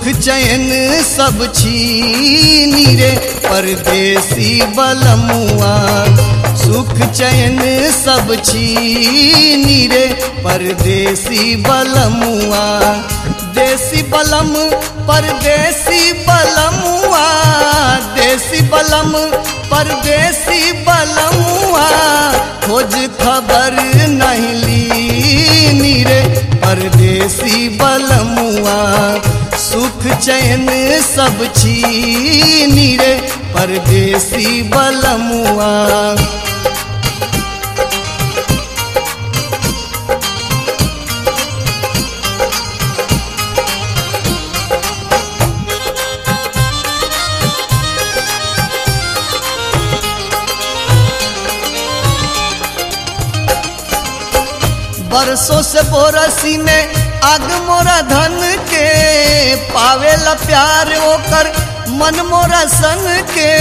सुख चैन सब छीनी रे परदेसी बलमुआ सुख चैन सब छीनी रे परदेसी बलमुआ देसी बलम परदेसी बलमुआ देसी बलम परदेसी बलमुआ खोज खबर नहीं ली रे परदेसी बलमुआ सुख चैन सब छीनी रे परदेसी बलमुआ बरसों से बोरसी में आग मोरा धन के पावेला प्यार ओकर मन मोरा सन के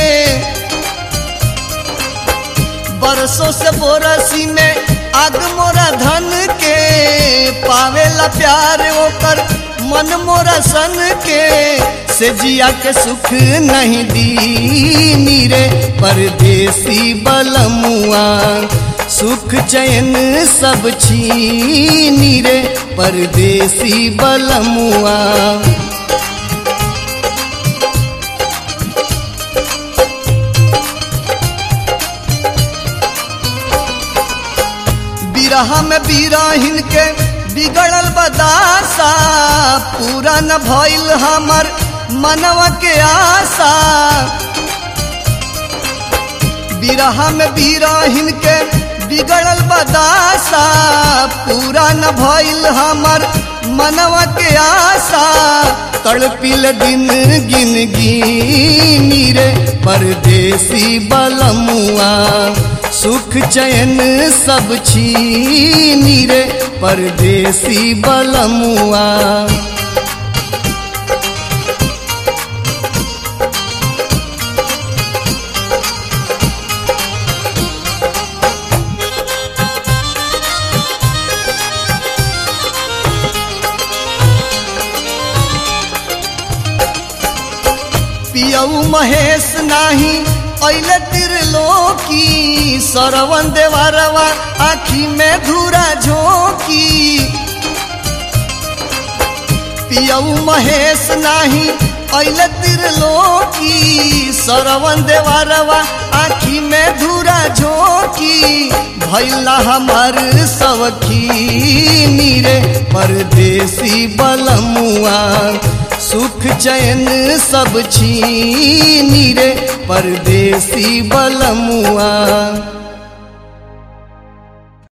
बरसों से बोरसी में आग मोरा धन के पावेला प्यार ओकर मन मोरा सन के से जिया के सुख नहीं दी नीरे परदेसी बलमुआ सुख चैन सब छीनी रे परदेसी बलमुआ बिरहा में बिरहिन के बिगड़ल बदासा पूरा न भइल हमर मनवा के आशा बिरहा में बिरहिन के बिगड़ल बदासा पूरा न भइल हमर मनवा के आशा तड़पिल दिन गिन गिनी रे परदेसी बलमुआ सुख चैन सब छीनी रे परदेसी बलमुआ पियऊ महेश नाही अइले तिरलोकी सरवन देवरवा आखी में धूरा झोंकी पियऊ महेश नाही अइले तिरलोकी सरवन देवरवा आखी में धूरा झोंकी भैला हमार सवखी नीरे परदेसी बलमुआ सुख चैन सब छीनी रे परदेसी बलमुआ